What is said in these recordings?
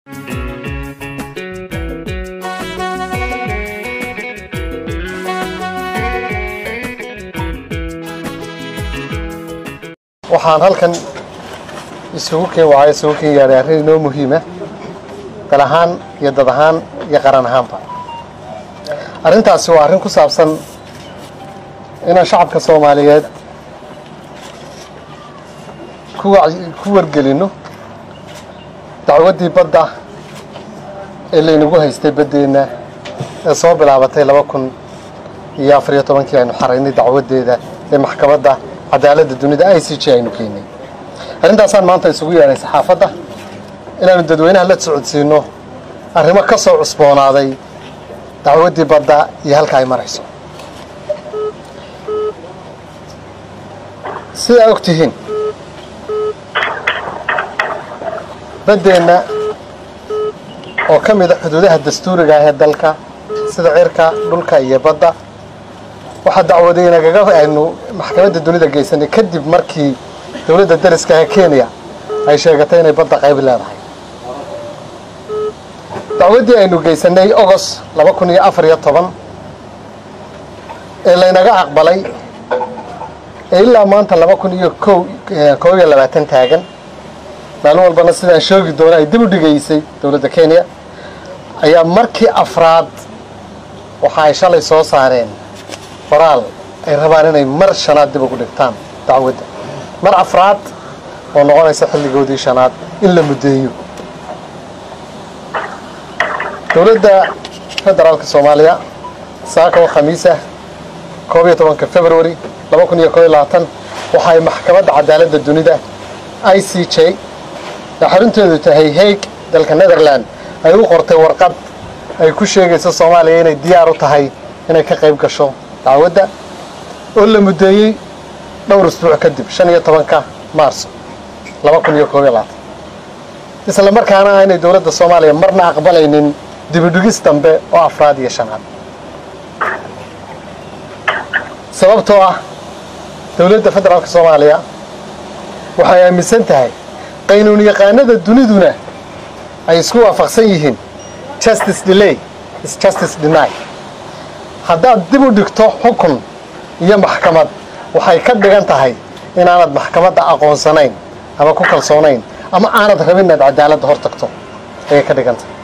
waxaan halkan isugu keen wacay isugu keen yaadhay arrin inoo muhiima dal ahaan iyo dad ahaan iyo qaran ahaanba arrintaasi waa arrin ku saabsan inaan shacabka soomaaliyeed ku wac- ku wargelinno dacwaddii badda ee laynagu haystay baddeenna ee soo bilaabatay laba kun iyo afar iyo tobankii aynu xaraynay dacwaddeeda ee maxkamadda cadaaladda dunida i c j aynu keenay arrintaasaan maanta isugu yeedhay saxaafadda inaanu dadweynaha la socodsiinno arrimo ka soo cusboonaaday dacwaddii badda iyo halka ay marayso sidaa og tihiin baddeenna oo ka mid a xuduudaha dastuuriga ah ee dalka sida cirka dhulka iyo badda waxaa dacwadeynagaga aynu maxkamadda dunida geysanay kadib markii dowladda dariska ah ee kenya ay sheegatay inay badda qayb leedahay dacwaddii aynu geysanay ogost laba kun iyo afar iyo toban ee laynaga aqbalay ee ilaa maanta laba kun iyo ko koob iyo labaatan taagan maalin walbana sidaan sheegi doono ay dib u dhigaysay dowladda kenya ayaa markii afraad waxa ay shalay soo saareen qoraal ay rabaan inay mar shanaad dib ugu dhigtaan dacwadda mar afraad oo noqonaysa xilligoodii shanaad in la muddeeyo dowladda federaalka soomaaliya saaka oo khamiis ah koob iyo tobanka february laba kun iyo koob iyo labaatan waxa ay maxkamadda cadaaladda dunida i c j ee xarunteedu tahay hague dalka netherland ay u qortay warqad ay ku sheegayso soomaaliya inay diyaar u tahay inay ka qayb gasho dacwadda oo la muddeeyey dhowr isbuuc kadib shan iyo tobanka maarso laba kun iyo koob iyo labaatan isla markaana aanay dowladda soomaaliya marna aqbalaynin dibidhigis dambe oo afraad iyo shanaad sababtoo ah dowladda federaalka soomaaliya waxay aaminsan tahay qaynuun yaqaanada duniduna ay isku waafaqsan yihiin justice delay is justice deny haddaad dib u dhigto xukun iyo maxkamad waxay ka dhigan tahay inaanad maxkamadda aqoonsanayn ama ku kalsoonayn ama aanad rabin inaad cadaaladda hor tagto ayay ka dhigan tahay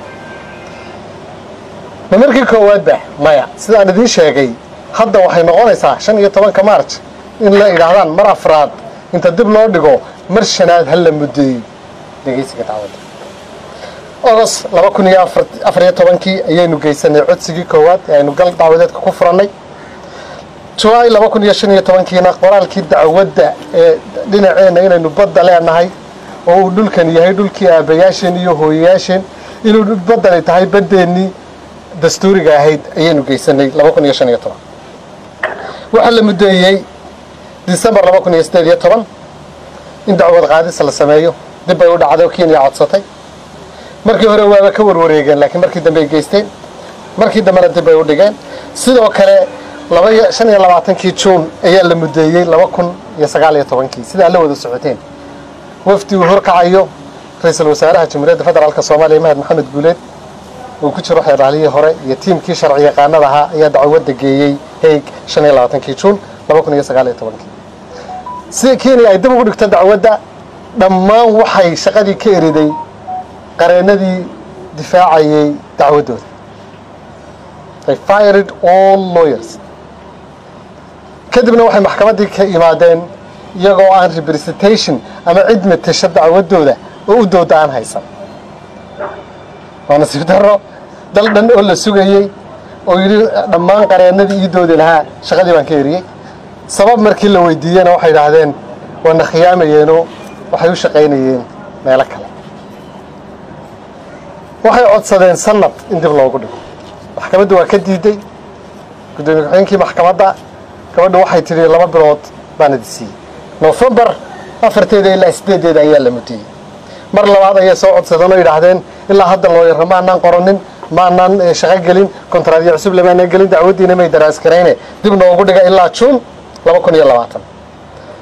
ma markii koowaadba maya sidaan idiin sheegay hadda waxay noqonaysaa shan iyo tobanka marj in la idhaahdaan mar afraad inta dib loo dhigo mar shanaad ha la muddeeyo dhegeysiga dacwadda ogost laba kun iyo afar iyo tobankii ayaynu geysanay codsigii koowaad ee aynu gal dacwadeedka ku furannay july laba kun iyo shan iyo tobankiina qoraalkii dacwadda ee dhinaceenna inaynu badda leenahay oo uu dhulkan yahay dhulkii aabayaasheen iyo hooyayaasheen inuu baddani tahay baddeennii dastuuriga ahayd ayaynu geysanay laba kun iyo shan iyo toban waxaa la muddeeyey disembar laba kun iyo siddeed iyo toban in dacwad qaadis la sameeyo dib bay u dhacday oo kenya codsatay markii hore waaba ka warwareegeen laakiin markii dambe ay geysteen markii dambena dib bay u dhigeen sidoo kale laba iyo shan iyo labaatankii juun ayaa la muddeeyey laba kun iyo sagaal iyo tobankii sidaa la wada socoteen wafdi uu horkacayo ra-iisul wasaaraha jamhuuriyadda federaalk soomaaliya mahad maxamed guuleed uu ku jiro xeeraalihii hore iyo tiimkii sharci yaqaanada ahaa ayaa dacwadda geeyey haig shan iyo labaatankii juun laba kun iyo sagaal iyo tobankii si kenya ay dib ugu dhigto dacwadda dhammaan waxay shaqadii ka eriday qareennadii difaacayay dacwaddooda they fired all lawyers kadibna waxay maxkamaddii ka imaadeen iyagoo aan representation ama cid matasha dacwaddooda oo u dooda aan haysan waa nasiib darro dal dhan oo la sugayey oo yidhi dhammaan qareennadii ii doodi lahaa shaqadii baan ka eriyey sabab markii la weydiiyena waxay idhaahdeen waana khiyaamayeenoo waxay u shaqaynayeen meelo kale waxay codsadeen sanad in dib loogu dhigo maxkamaddu waa ka diiday guddoomiye ku-xigeenkii maxkamadda gabadhu waxay tidhi laba bilood baan idi siiyey nofembar afarteeda ilaa sideedeeda ayaa la mudiyey mar labaad ayay soo codsadeen oo yidhaahdeen ilaa hadda looyarra maanaan qoranin maanaan shaqo gelin kontraadyo cusub lamaanaan gelin dacwaddiina may daraaskarayne dib noogu dhiga ilaa juun laba kun iyo labaatan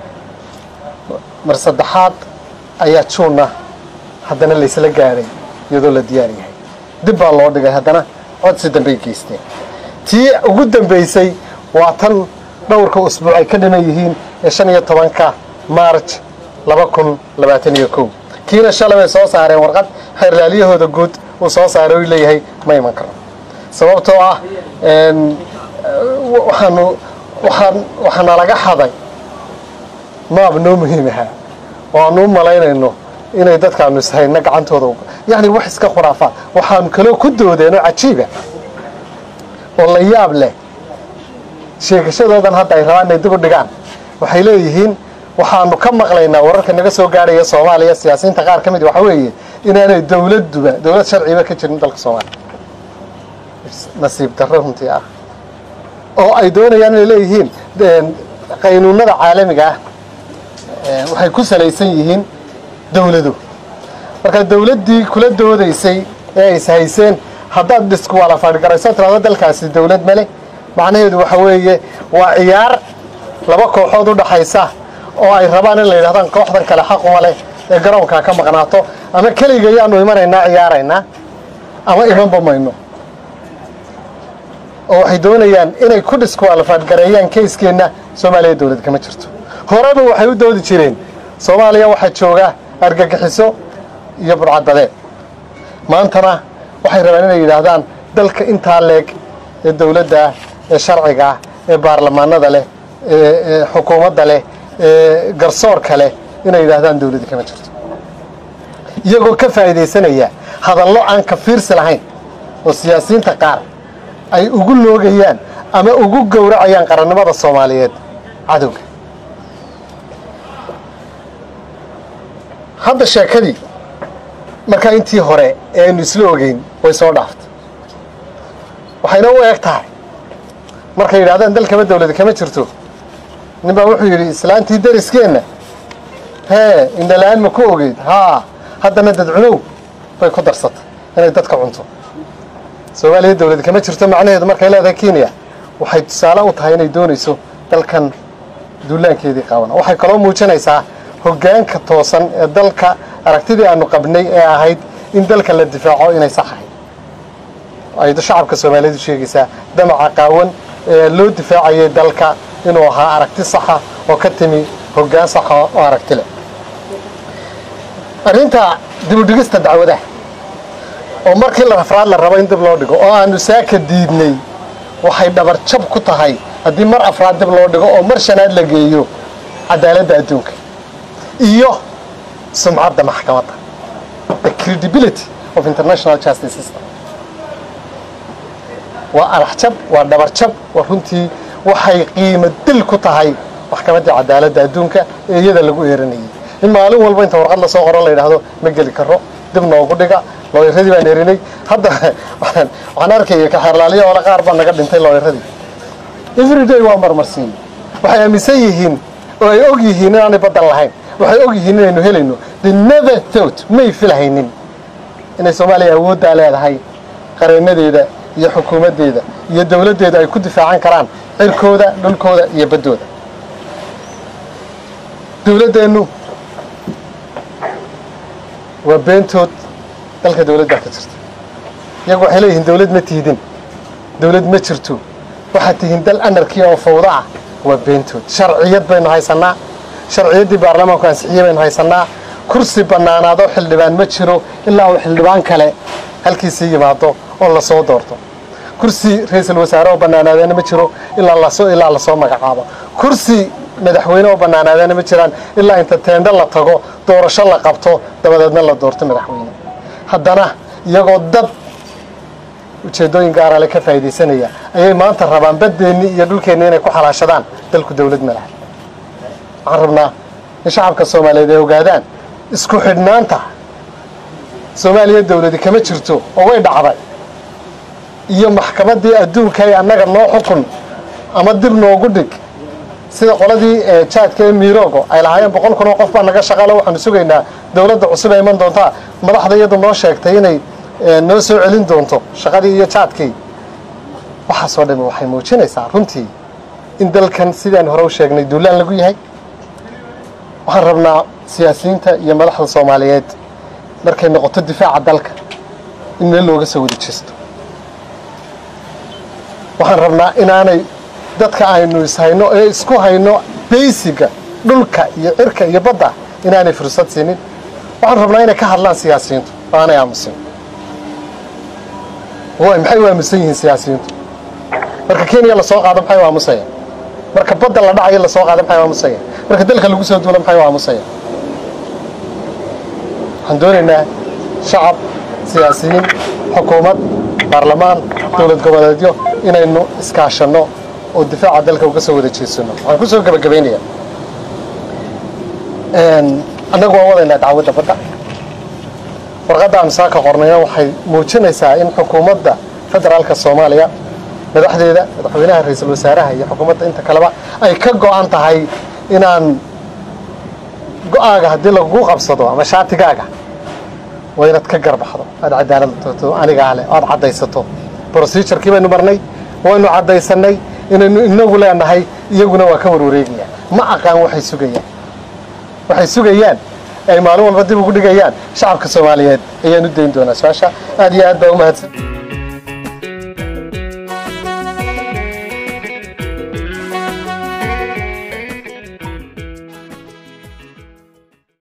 mar saddexaad ayaa juunna haddana laysla gaadhay iyadoo la diyaar yahay dib baa loo dhigay haddana codsi dambey geysteen tii ugu dambaysay waa tan dhowrka usbuuc ay ka dhiman yihiin ee shan iyo tobanka maarj laba kun labaatan iyo kow kiina shalay bay soo saareen warqad xeerlaalyahooda guud uu soo saaray u leeyahay ma iman karo sababtoo ah waxaanu waxaan waxaana laga xaday maab noo muhiim ahaa oo aanu u malaynayno inay dadkaanu ishayna gacantooda yacni wax iska khuraafaad waxaanu kaloo ku doodeen oo cajiiba oo la yaab leh sheegashadoodan hadda ay rabaan inay dib u dhigaan waxay leeyihiin waxaanu ka maqlaynaa wararka naga soo gaadhaya soomaaliya siyaasiyiinta qaar ka mid waxa weeye inaanay dowladduba dowlad sharciba ka jirin dalka soomaaliya nasiib darro runtii ah oo ay doonayaan inay leeyihiin qaynuunada caalamiga ah waxay ku salaysan yihiin dowladu marka dowladdii kula doodaysay ee ay ishayseen haddaad dhisku wala fadhigarayso tirado dalkaasi dowlad male macnaheedu waxa weeye waa ciyaar laba kooxood u dhaxaysa oo ay rabaan in la yidhahdaan kooxdan kale xaquma leh ee garoonkaa ka maqnaato ama keliga yaanu imanaynaa ciyaaraynaa ama imanba mayno oo waxay doonayaan inay ku dhiskuwaalfaadgareeyaan kayskeenna soomaaliya dowlad kama jirto horeba waxay u doodi jireen soomaaliya waxaa jooga argagixiso iyo burcadbadeed maantana waxay rabaan inay yidhaahdaan dalka intaa leeg ee dowladda ah ee sharciga ah ee baarlamaanada leh ee xukuumadda leh ee garsoorka leh inay yidhaahdaan dowladdi kama jirto iyagoo ka faa'iidaysanaya hadallo aan ka fiirsi lahayn oo siyaasiyiinta qaar ay ugu loogayaan ama ugu gowracayaan qarannimada soomaaliyeed cadowga hadda sheekadii markaa intii hore ee aynu isla ogeyn way soo dhaaftay waxayna u eg tahay markay yidhahdaan dalkama dawladi kama jirto nin baa wuxuu yidhi islaantii dariskeenna hee indhala-aan ma ku ogeyd haa haddana dadcunow bay ku darsatay inay dadka cunto soomaaliya dawladi kama jirto macnaheedu markay leedahay kenya waxay tusaale u tahay inay doonayso dalkan duulaankeedii qaabana waxay kaloo muujinaysaa hoggaanka toosan ee dalka aragtidii aanu qabnay ee ahayd in dalka la difaaco inay sax ahayd ay shacabka soomaaliyeedu sheegaysaa damaca qaawan ee loo difaacayay dalka inuu ahaa aragti saxa oo ka timi hoggaan saxa oo aragti leh arrinta dibudhigista dacwadaha oo markii la rafraad la rabo in dib loo dhigo oo aanu saaka diidnay waxay dhabar jab ku tahay haddii mar afraad dib loo dhigo oo mar shanaad la geeyo cadaaladda adduunka iyo sumcadda maxkamadda the credibility of international justice system waa araxjab waa dhabarjab waa runtii waxay qiimo dil ku tahay maxkamaddii cadaaladda adduunka ee iyada lagu eeranayay in maalin walba inta warqad lasoo qoro la yidhaahdo ma geli karo dib noogu dhiga looyaradii baan erinay hadda waxaan arkaya kaxeerlaaliya ole qaar baa naga dhintay looyaradii everyday waa marmarsiin waxay aaminsan yihiin oo ay og yihiin inaanay baddan lahayn waxay og yihiin inaynu helayno the never thought may filhaynin inay soomaaliya awooddaa leedahay qareenadeeda iyo xukuumaddeeda iyo dowladdeeda ay ku difaacan karaan cirkooda dhulkooda iyo baddooda dowladdeennu waa beentood dalka dowladdaa ka jirta iyagu waxay leeyihiin dowlad ma tiidin dowlad ma jirto waxaad tihiin dal anarkiya oo fawdo ah waa beentood sharciyad baynu haysannaa sharciyaddii baarlamaanku ansixiyey baynu haysannaa kursi bannaanaadoo xildhibaan ma jiro ilaa uu xildhibaan kale halkiisii yimaado oo lasoo doorto kursi ra-iisul wasaare oo bannaanaadeena ma jiro ilaa lasoo ilaa lasoo magacaabo kursi madaxweyne oo bannaanaadeena ma jiraan ilaa inta teendho la tago doorasho la qabto dabadeedna la doorto madaxweyne haddana iyagoo dad ujeeddooyin gaarale ka faa'iidaysanaya ayay maanta rabaan baddeenni iyo dhulkeenni inay ku xalaashadaan dalku dawlad ma laha waxaan rabnaa in shacabka soomaaliyeed ay ogaadaan isku xidhnaanta soomaaliya dawladi kama jirto oo way dhacday iyo maxkamaddii adduunka ee annaga noo xukun ama dib noogu dhig sida qoladii jaadka ee miiroogo ay lahaayeen boqol kun oo qof baa naga shaqaalo waxaanu sugaynaa dowladda cusub ee iman doontaa madaxda iyadu noo sheegtay inay noo soo celin doonto shaqadii iyo jaadkii waxaasoo dhami waxay muujinaysaa runtii in dalkan sidaan hore u sheegnay duulaan lagu yahay waxaan rabnaa siyaasiyiinta iyo madaxda soomaaliyeed markay noqoto difaaca dalka in meel looga soo wada jeesto waxaan rabnaa inaanay dadka aynu ishayno ee isku hayno baysiga dhulka iyo cirka iyo badda inaanay fursad siinin waxaan rabnaa inay ka hadlaan siyaasiyiintu oo aanay aamusin way maxay u aamusan yihiin siyaasiyiintu marka kenya lasoo qaado maxay u aamusaya marka badda la dhacayo lasoo qaado maxay u aamusaya marka dalka lagu soo duulo maxay u aamusaya waxaan doonaynaa shacab siyaasiyiin xukuumad baarlamaan dowlad goboleedyo inaynu iskaashanno oo difaaca dalka uga soo wada jeesano waxaan ku soo gebagabaynayaa annagu waan wadaynaa dacwadda badda warqadda aan saaka qornayna waxay muujinaysaa in xukuumadda federaalka soomaaliya madaxdeeda madaxweynaha ra-iisul wasaaraha iyo xukuumadda inta kaleba ay ka go-an tahay inaan go-aaga haddii lagugu qabsado ama shaatigaaga waa inaad ka garbaxdo aad cadaalad anigaa leh aad caddaysato procedurkii baynu marnay waynu caddaysanay inaynu inagu leenahay iyaguna waa ka warwareegayaan ma aqaan waxay sugayaan waxay sugayaan ay maalin walba dib ugu dhigayaan shacabka soomaaliyeed ayaan u dayn doonaa su-aasha aad iyo aad baa u mahadsan